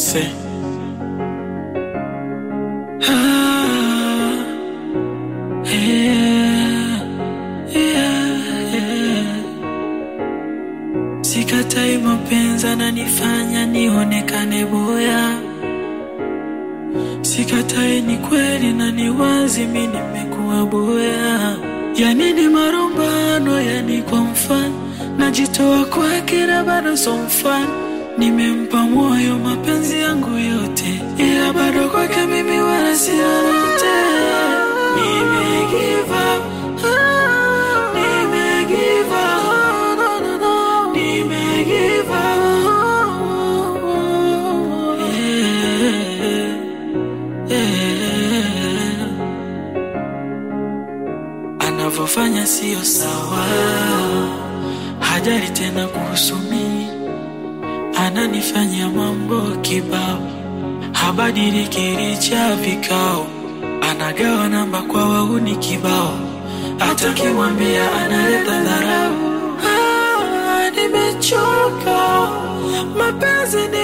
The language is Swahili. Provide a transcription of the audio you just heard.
Say. Ah, yeah, yeah, yeah. Sikatai mapenzi ananifanya nionekane boya, sikatai ni kweli na ni wazi mi nimekuwa boya. Yani ni marumbano, yani kwa mfano najitoa kwake na bado so mfano Nimempa moyo mapenzi yangu yote, ila bado kwake mimi wala si lolote. Nime give up, ah, nime give up, no, no, no. Nime give up, yeah, yeah. Anavyofanya sio sawa, hajali tena kuhusu mimi ananifanyia mambo kibao, habadiliki licha vikao, anagawa namba kwa wauni kibao, hata kimwambia analeta dharau. Ah, nimechoka, mapenzi ni